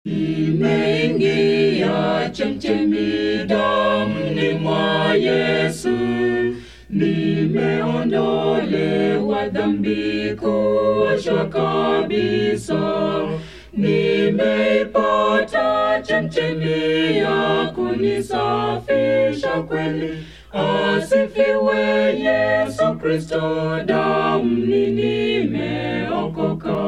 Nimeingia chemchemi damni mwa Yesu, nimeondolewa dhambi, kuoshwa kabisa. Nimeipata chemchemi ya kunisafisha kweli. Asifiwe Yesu Kristo, damni nimeokoka.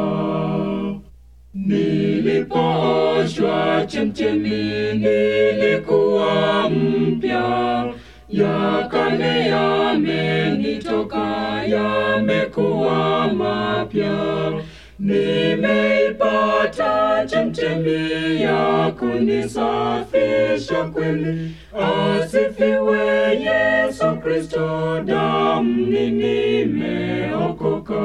Nilipooshwa chemchemi, nilikuwa mpya. Ya kale yamenitoka, yamekuwa mapya. Nimeipata chemchemi ya kunisafisha kweli. Asifiwe Yesu Kristo, damni nimeokoka.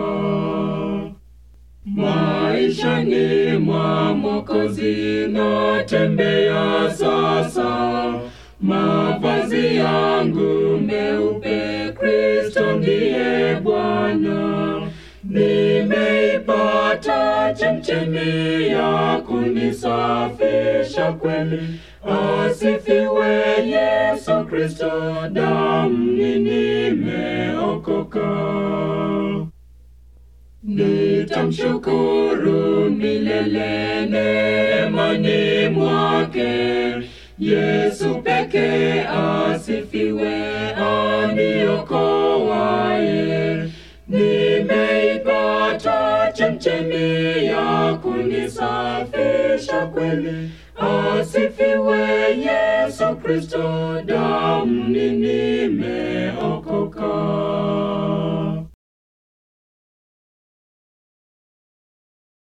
Maishani mwa Mwokozi natembea sasa, mavazi yangu meupe, Kristo ndiye Bwana. Nimeipata chemchemi ya kunisafisha kweli. Asifiwe Yesu Kristo, damni nimeokoka. Nitamshukuru milele neemani mwake. Yesu pekee asifiwe, aniokoaye. Nimeipata chemchemi ya kunisafisha kweli. Asifiwe Yesu Kristo, damni nimeokoka.